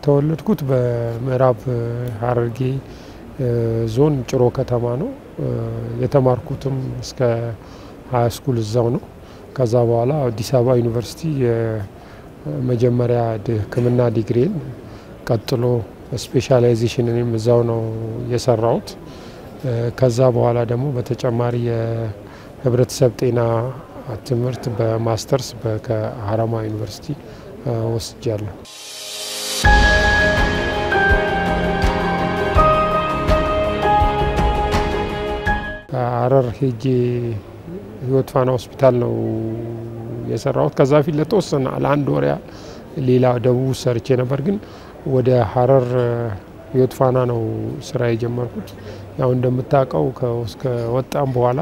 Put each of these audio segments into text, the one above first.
የተወለድኩት በምዕራብ ሐረርጌ ዞን ጭሮ ከተማ ነው። የተማርኩትም እስከ ሀያ ስኩል እዛው ነው። ከዛ በኋላ አዲስ አበባ ዩኒቨርሲቲ የመጀመሪያ ሕክምና ዲግሪን ቀጥሎ ስፔሻላይዜሽንንም እዛው ነው የሰራሁት። ከዛ በኋላ ደግሞ በተጨማሪ የህብረተሰብ ጤና ትምህርት በማስተርስ ከሀረማ ዩኒቨርሲቲ ወስጃለሁ። ሀረር ሄጄ ህይወት ፋና ሆስፒታል ነው የሰራሁት። ከዛ በፊት ለተወሰነ ለአንድ ወር ያህል ሌላ ደቡብ ሰርቼ ነበር፣ ግን ወደ ሀረር ህይወት ፋና ነው ስራ የጀመርኩት። ያው እንደምታውቀው ከወጣም በኋላ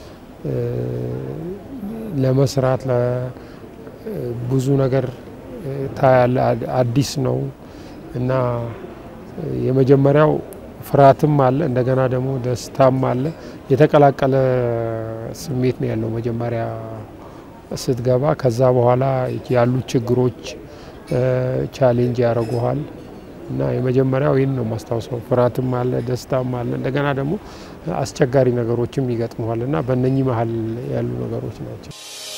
ለመስራት ብዙ ነገር ታያለ፣ አዲስ ነው እና የመጀመሪያው ፍርሃትም አለ፣ እንደገና ደግሞ ደስታም አለ። የተቀላቀለ ስሜት ነው ያለው መጀመሪያ ስትገባ። ከዛ በኋላ ያሉ ችግሮች ቻሌንጅ ያደርጉሃል እና የመጀመሪያው ይህን ነው የማስታውሰው። ፍርሃትም አለ፣ ደስታም አለ፣ እንደገና ደግሞ አስቸጋሪ ነገሮችም ይገጥመዋል እና በእነኚህ መሀል ያሉ ነገሮች ናቸው።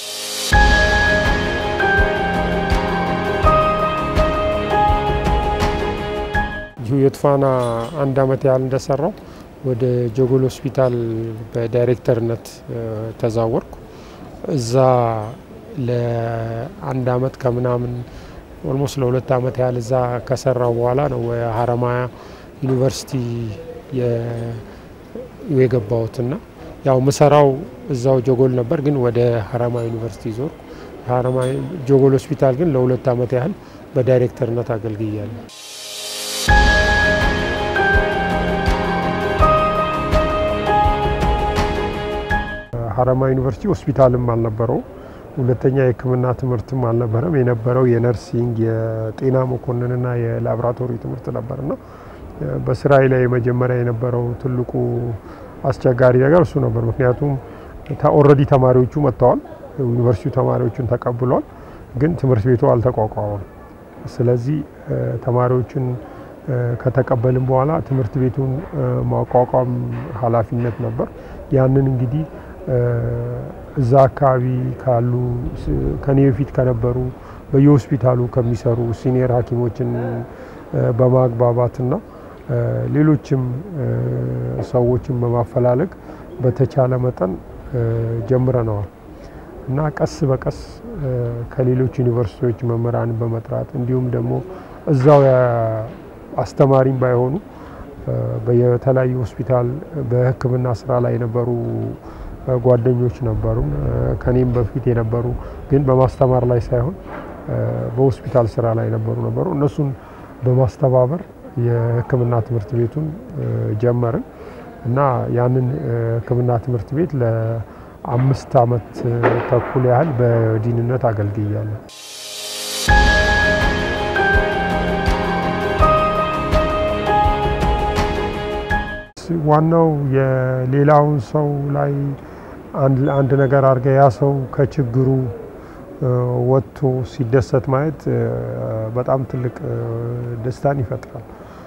ህይወት ፋና አንድ አመት ያህል እንደሰራው ወደ ጀጎል ሆስፒታል በዳይሬክተርነት ተዛወርኩ። እዛ ለአንድ አመት ከምናምን ኦልሞስት ለሁለት አመት ያህል እዛ ከሰራው በኋላ ነው ሀረማያ ዩኒቨርሲቲ የገባሁትና ያው ምሰራው እዛው ጀጎል ነበር፣ ግን ወደ ሀረማ ዩኒቨርሲቲ ዞር። ሀረማ ጀጎል ሆስፒታል ግን ለሁለት አመት ያህል በዳይሬክተርነት አገልግያለሁ። ሀረማ ዩኒቨርሲቲ ሆስፒታልም አልነበረው። ሁለተኛ የሕክምና ትምህርትም አልነበረም። የነበረው የነርሲንግ የጤና መኮንንና የላቦራቶሪ ትምህርት ነበርና በስራዬ ላይ መጀመሪያ የነበረው ትልቁ አስቸጋሪ ነገር እሱ ነበር። ምክንያቱም ኦልሬዲ ተማሪዎቹ መጥተዋል፣ ዩኒቨርሲቲው ተማሪዎቹን ተቀብሏል፣ ግን ትምህርት ቤቱ አልተቋቋመም። ስለዚህ ተማሪዎችን ከተቀበልን በኋላ ትምህርት ቤቱን ማቋቋም ኃላፊነት ነበር። ያንን እንግዲህ እዛ አካባቢ ካሉ ከኔ በፊት ከነበሩ በየሆስፒታሉ ከሚሰሩ ሲኒየር ሐኪሞችን በማግባባትና ሌሎችም ሰዎችን በማፈላለግ በተቻለ መጠን ጀምረነዋል እና ቀስ በቀስ ከሌሎች ዩኒቨርሲቲዎች መምህራንን በመጥራት እንዲሁም ደግሞ እዛው አስተማሪም ባይሆኑ በየተለያዩ ሆስፒታል በሕክምና ስራ ላይ የነበሩ ጓደኞች ነበሩ። ከኔም በፊት የነበሩ ግን በማስተማር ላይ ሳይሆን በሆስፒታል ስራ ላይ የነበሩ ነበሩ። እነሱን በማስተባበር የሕክምና ትምህርት ቤቱን ጀመርን እና ያንን ሕክምና ትምህርት ቤት ለአምስት ዓመት ተኩል ያህል በዲንነት አገልግያለሁ። ዋናው የሌላውን ሰው ላይ አንድ ነገር አድርገ ያ ሰው ከችግሩ ወጥቶ ሲደሰት ማየት በጣም ትልቅ ደስታን ይፈጥራል።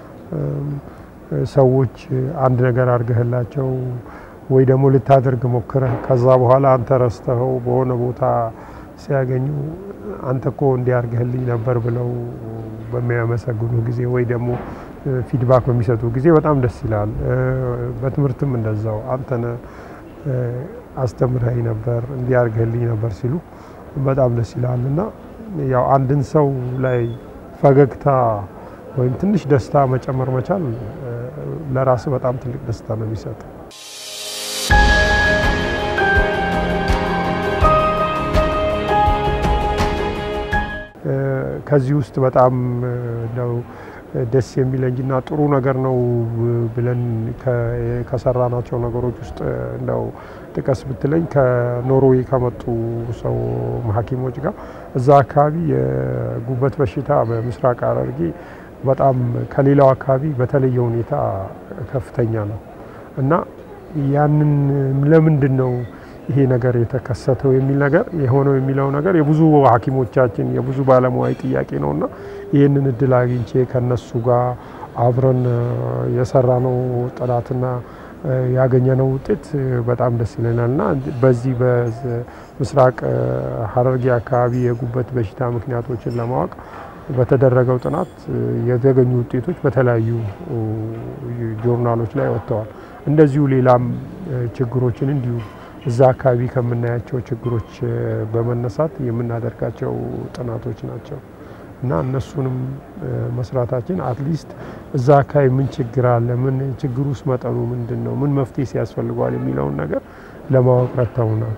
ሰዎች አንድ ነገር አድርገህላቸው ወይ ደግሞ ልታደርግ ሞክረህ ከዛ በኋላ አንተ ረስተኸው በሆነ ቦታ ሲያገኙ አንተ እኮ እንዲያርግህልኝ ነበር ብለው በሚያመሰግኑ ጊዜ ወይ ደግሞ ፊድባክ በሚሰጡ ጊዜ በጣም ደስ ይላል። በትምህርትም እንደዛው አንተነ አስተምረኸኝ ነበር እንዲያርግህልኝ ነበር ሲሉ በጣም ደስ ይላል እና ያው አንድን ሰው ላይ ፈገግታ ወይም ትንሽ ደስታ መጨመር መቻል ለራስ በጣም ትልቅ ደስታ ነው የሚሰጥ። ከዚህ ውስጥ በጣም ነው ደስ የሚለኝና ጥሩ ነገር ነው ብለን ከሰራናቸው ነገሮች ውስጥ እንደው ጥቀስ ብትለኝ ከኖርዌይ ከመጡ ሰው ሐኪሞች ጋር እዛ አካባቢ የጉበት በሽታ በምስራቅ ሐረርጌ በጣም ከሌላው አካባቢ በተለየ ሁኔታ ከፍተኛ ነው እና ያንን ለምንድን ነው ይሄ ነገር የተከሰተው የሚል ነገር የሆነው የሚለው ነገር የብዙ ሐኪሞቻችን የብዙ ባለሙያዊ ጥያቄ ነውና ይህንን እድል አግኝቼ ከነሱ ጋር አብረን የሰራ ነው ጥናትና ያገኘነው ውጤት በጣም ደስ ይለናል እና በዚህ በምስራቅ ሐረርጌ አካባቢ የጉበት በሽታ ምክንያቶችን ለማወቅ በተደረገው ጥናት የተገኙ ውጤቶች በተለያዩ ጆርናሎች ላይ ወጥተዋል። እንደዚሁ ሌላም ችግሮችን እንዲሁ እዛ አካባቢ ከምናያቸው ችግሮች በመነሳት የምናደርጋቸው ጥናቶች ናቸው እና እነሱንም መስራታችን አትሊስት እዛ አካባቢ ምን ችግር አለ፣ ምን ችግር ውስጥ መጠኑ ምንድን ነው፣ ምን መፍትሄ ሲያስፈልገዋል የሚለውን ነገር ለማወቅ ረድተውናል።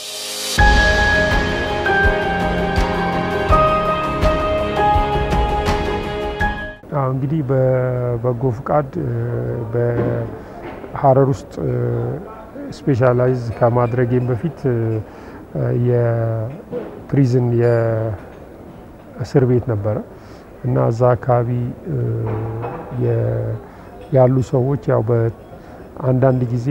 እንግዲህ በበጎ ፍቃድ በሀረር ውስጥ ስፔሻላይዝ ከማድረጌም በፊት የፕሪዝን የእስር ቤት ነበረ እና እዛ አካባቢ ያሉ ሰዎች ያው በአንዳንድ ጊዜ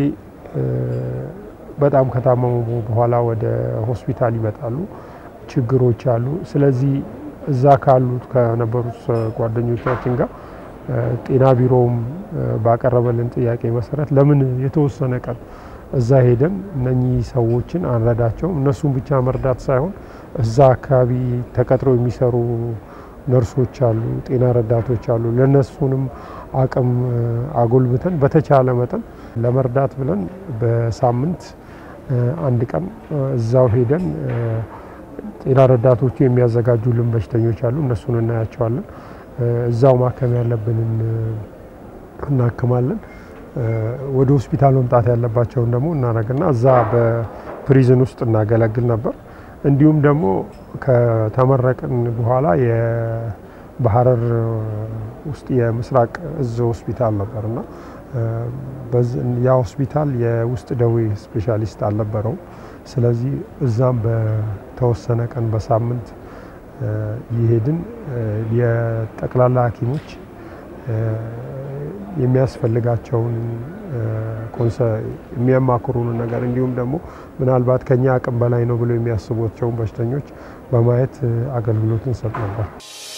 በጣም ከታመሙ በኋላ ወደ ሆስፒታል ይመጣሉ፣ ችግሮች አሉ። ስለዚህ እዛ ካሉት ከነበሩት ጓደኞቻችን ጋር ጤና ቢሮውም ባቀረበልን ጥያቄ መሰረት ለምን የተወሰነ ቀን እዛ ሄደን እነኚህ ሰዎችን አንረዳቸውም? እነሱን ብቻ መርዳት ሳይሆን እዛ አካባቢ ተቀጥረው የሚሰሩ ነርሶች አሉ፣ ጤና ረዳቶች አሉ። ለነሱንም አቅም አጎልብተን በተቻለ መጠን ለመርዳት ብለን በሳምንት አንድ ቀን እዛው ሄደን ጤና ረዳቶቹ የሚያዘጋጁልን በሽተኞች አሉ። እነሱን እናያቸዋለን። እዛው ማከም ያለብንን እናክማለን። ወደ ሆስፒታል መምጣት ያለባቸውን ደግሞ እናደርግና እዛ በፕሪዝን ውስጥ እናገለግል ነበር። እንዲሁም ደግሞ ከተመረቅን በኋላ በሀረር ውስጥ የምስራቅ እዝ ሆስፒታል ነበርና ያ ሆስፒታል የውስጥ ደዌ ስፔሻሊስት አልነበረውም። ስለዚህ እዛም በተወሰነ ቀን በሳምንት ይሄድን የጠቅላላ ሐኪሞች የሚያስፈልጋቸውን የሚያማክሩን ነገር እንዲሁም ደግሞ ምናልባት ከኛ አቅም በላይ ነው ብለው የሚያስቧቸውን በሽተኞች በማየት አገልግሎት እንሰጥ ነበር።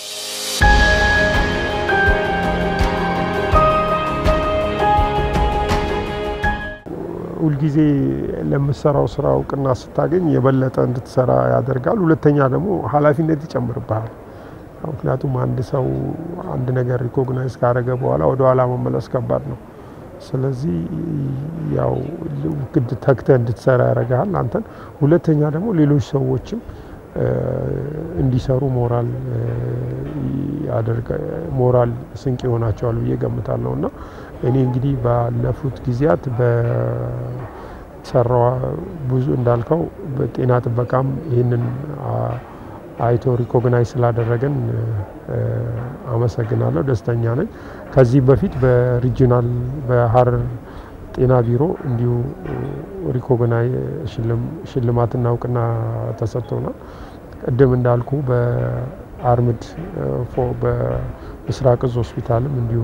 ሁልጊዜ ለምሰራው ስራ እውቅና ስታገኝ የበለጠ እንድትሰራ ያደርጋል። ሁለተኛ ደግሞ ኃላፊነት ይጨምርብሃል። ምክንያቱም አንድ ሰው አንድ ነገር ሪኮግናይዝ ካደረገ በኋላ ወደ ኋላ መመለስ ከባድ ነው። ስለዚህ ያው ግድ ተግተህ እንድትሰራ ያደርግሃል አንተን። ሁለተኛ ደግሞ ሌሎች ሰዎችም እንዲሰሩ ሞራል ሞራል ስንቅ ይሆናቸዋል ብዬ ገምታለሁ እና እኔ እንግዲህ ባለፉት ጊዜያት በሰራዋ ብዙ እንዳልከው በጤና ጥበቃም ይህንን አይቶ ሪኮግናይዝ ስላደረገን አመሰግናለሁ፣ ደስተኛ ነኝ። ከዚህ በፊት በሪጂናል በሀረር ጤና ቢሮ እንዲሁ ሪኮግናይ ሽልማትና እውቅና ተሰጥቶናል። ቅድም እንዳልኩ በአርምድ በምስራቅ እዝ ሆስፒታልም እንዲሁ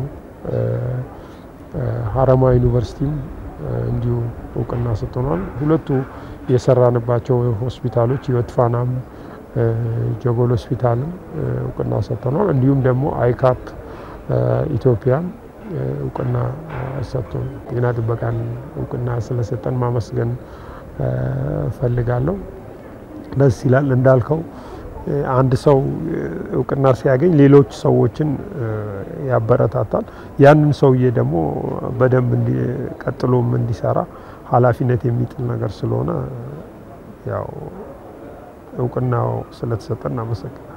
ሀረማያ ዩኒቨርሲቲም እንዲሁ እውቅና ሰጥቶናል። ሁለቱ የሰራንባቸው ሆስፒታሎች ህይወት ፋናም ጀጎል ሆስፒታልም እውቅና ሰጥተናል። እንዲሁም ደግሞ አይካፕ ኢትዮጵያን እውቅና ሰጥቶ ጤና ጥበቃን እውቅና ስለሰጠን ማመስገን ፈልጋለሁ። ደስ ይላል። እንዳልከው አንድ ሰው እውቅና ሲያገኝ ሌሎች ሰዎችን ያበረታታል። ያንን ሰውዬ ደግሞ በደንብ ቀጥሎም እንዲሰራ ኃላፊነት የሚጥል ነገር ስለሆነ ያው እውቅናው ስለተሰጠን እናመሰግናል።